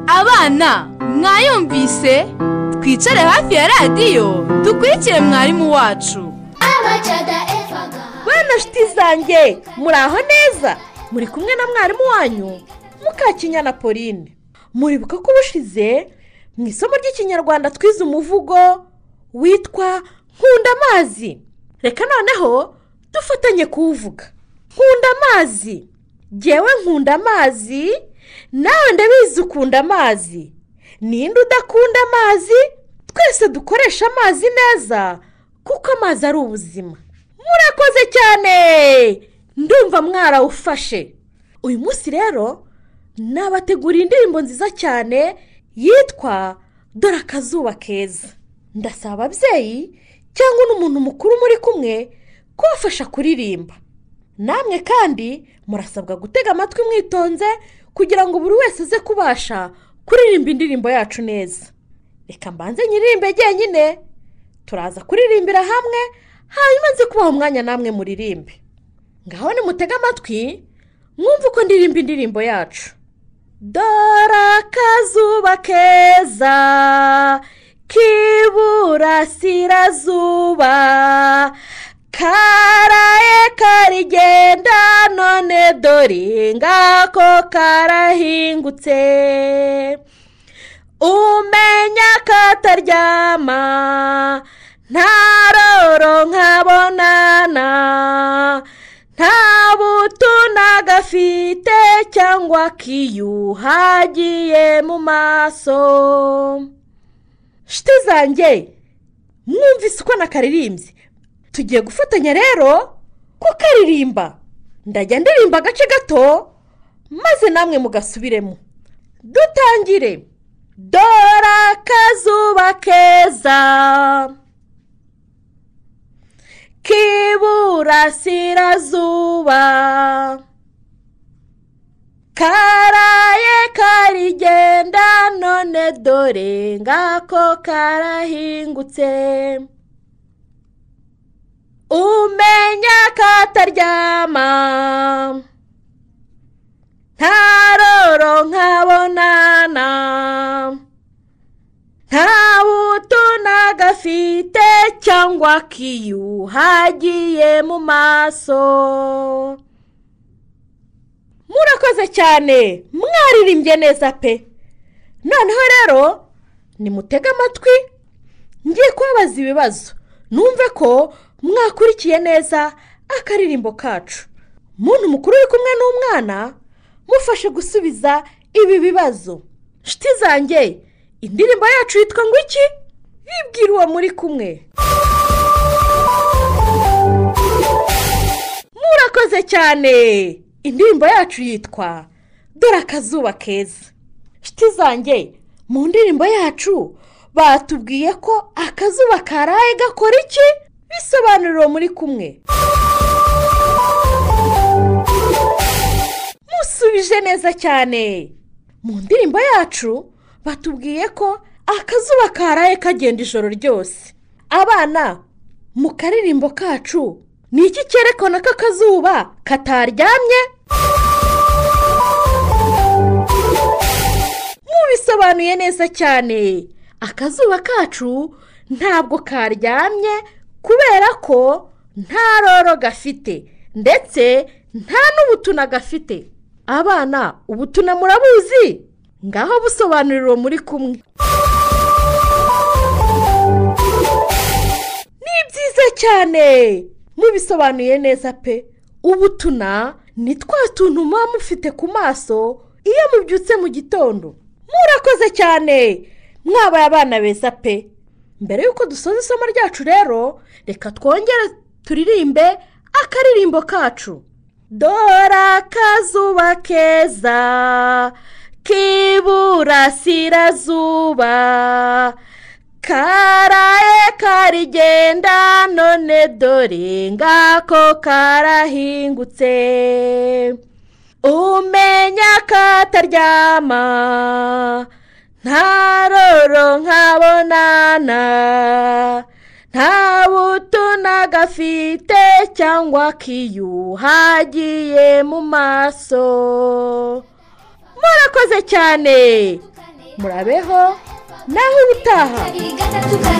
abana mwayumvise twicare hafi ya radiyo dukurikire mwarimu wacu abacada evaga bana nshuti zanjye muri aho neza muri kumwe na mwarimu wanyu mukakinyana pauline muribuka ko ubushize mu isomo ry'ikinyarwanda twize umuvugo witwa nkunda amazi reka noneho dufatanye kuwuvuga nkunda amazi ngewe nkunda amazi nawe ndabizi ukunda amazi ninde udakunda amazi twese dukoresha amazi neza kuko amazi ari ubuzima murakoze cyane ndumva mwarawufashe uyu munsi rero nabateguriye indirimbo nziza cyane yitwa dore akazuba keza ndasaba ababyeyi cyangwa n'umuntu mukuru muri kumwe kubafasha kuririmba namwe kandi murasabwa gutega amatwi mwitonze kugira ngo buri wese aze kubasha kuririmba indirimbo yacu neza reka mbanze nyiririmbe njyenyine turaza kuririmbira hamwe hanyuma nze kubaha umwanya namwe muririmbe ngaho nimutege amatwi mwumve uko ndirimba indirimbo yacu dore akazuba keza k'iburasirazuba karaye karigenda none dore ngako karahingutse umenya kataryama ntaroro nkabonana nta buto nagafite cyangwa kiyuhagiye mu maso nshuti zanjye mwumvise uko nakaririmbye tugiye gufatanya rero kukaririmba ndajya ndirimba agace gato maze namwe mugasubiremo dutangire dore akazuba keza k'iburasirazuba karaye karigenda none dore ngako karahingutse umenya kataryama ntaroro nkabonana nta buto nagafite cyangwa kiyuhagiye mu maso murakoze cyane mwaririmbye neza pe noneho rero nimutege amatwi ngiye kubabaza ibibazo numve ko mwakurikiye neza akaririmbo kacu muntu mukuru uri kumwe n'umwana mufashe gusubiza ibi bibazo nshuti zanjye indirimbo yacu yitwa ngo iki bibwira uwo muri kumwe murakoze cyane indirimbo yacu yitwa dore akazuba keza nshuti zanjye mu ndirimbo yacu batubwiye ko akazuba karaye gakora iki bisobanura uwo muri kumwe musubije neza cyane mu ndirimbo yacu batubwiye ko akazuba karaye kagenda ijoro ryose abana mu karirimbo kacu ni iki cyerekana ko akazuba kataryamye mubisobanuye neza cyane akazuba kacu ntabwo karyamye kubera ko nta roro gafite ndetse nta n'ubutuna gafite abana ubutuna murabuzi ngaho busobanurira uwo muri kumwe ni byiza cyane mubisobanuye neza pe ubutuna ni twa tuntu muba mufite ku maso iyo mubyutse mu gitondo murakoze cyane mwabaye abana beza pe mbere y'uko dusoza isomo ryacu rero reka twongere turirimbe akaririmbo kacu dore akazuba keza k'iburasirazuba karaye karigenda none dore ngako karahingutse umenya kataryama ntaroro nkabonana nta buto nagafite cyangwa kiyuhagiye mu maso murakoze cyane murabeho naho ubutaha kabiri gatatu kane